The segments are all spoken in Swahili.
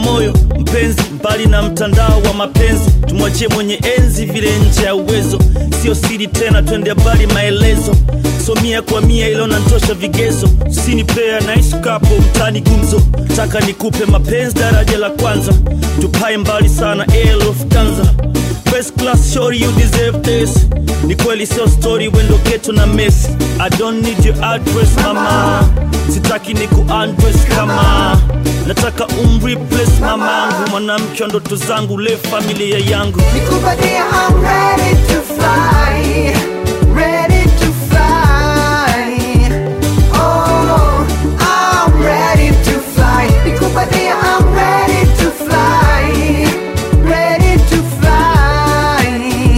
moyo mpenzi mbali na mtandao wa mapenzi tumwachie mwenye enzi vile nje ya uwezo sio siri tena twende habari maelezo so mia kwa mia ilo nantosha vigezo usinipea naishi kapo mtani gumzo taka nikupe mapenzi daraja la kwanza tupae mbali sana Air Lufthansa First class shorty you deserve this ni kweli sio story wendo ketu na mesi I don't need your address mama sitaki ni kuundress kama nataka umreplace mamangu mwanamke wa ndoto zangu le familia yangu Nikupatie, I'm ready to fly, ready to fly. Oh, I'm ready to fly. Nikupatie, I'm ready to fly, ready to fly.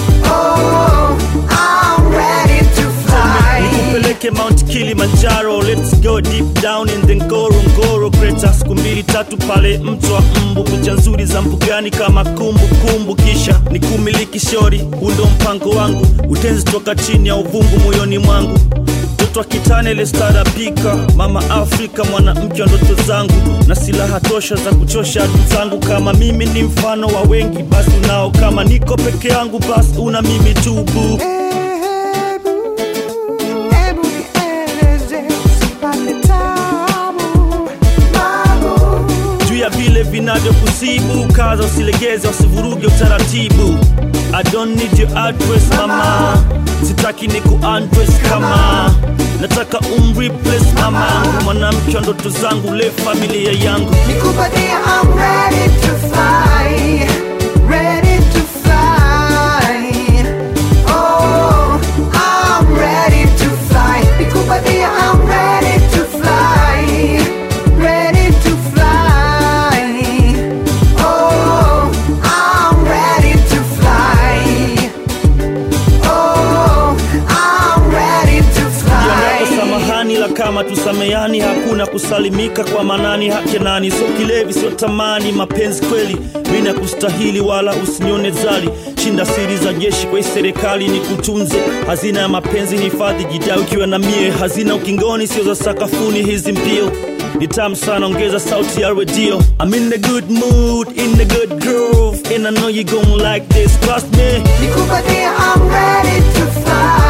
Oh, I'm ready to fly. nikupeleke mount kilimanjaro let's go deep down in the ngorongoro kreta siku mbili tatu pale mto wa mbu picha nzuri za mbugani kama kumbukumbu kumbu. kisha nikumiliki shori huu ndo mpango wangu utenzi toka chini ya uvungu moyoni mwangu mtoto wa kitane lestarapika mama afrika mwanamke wa ndoto zangu na silaha tosha za kuchosha adui zangu kama mimi ni mfano wa wengi basi unao kama niko peke yangu basi una mimi tu boo Hebu, hebu nieleze, usipate tabu, babu. juu ya vile vinavyokusibu kaza usilegeze usivuruge utaratibu I don't need your address mama sitaki ni kuundress kama nataka umreplace mamangu mwanamke wa ndoto zangu le familia yangu Nikupatie, I'm ready to fly, ready to fly. Oh, I'm ready to fly. Nikupatie, I'm ready to fly, ready to fly. Oh, I'm ready to fly. Oh, I'm ready to Yako fly. samahani la kama tusamehani hakuna kusalimika kwa manani hake nani sio kilevi sio tamani mapenzi kweli mimi kustahili wala usinione zali shinda siri za jeshi kwa hii serikali ni kutunze hazina ya mapenzi hifadhi jidai ukiwa na mie hazina ukingoni sio za sakafuni hizi mbio ni tamu sana ongeza sauti ya redio I'm in the good mood in the good groove and I know you gon' like this trust me Nikupatie, I'm ready to fly.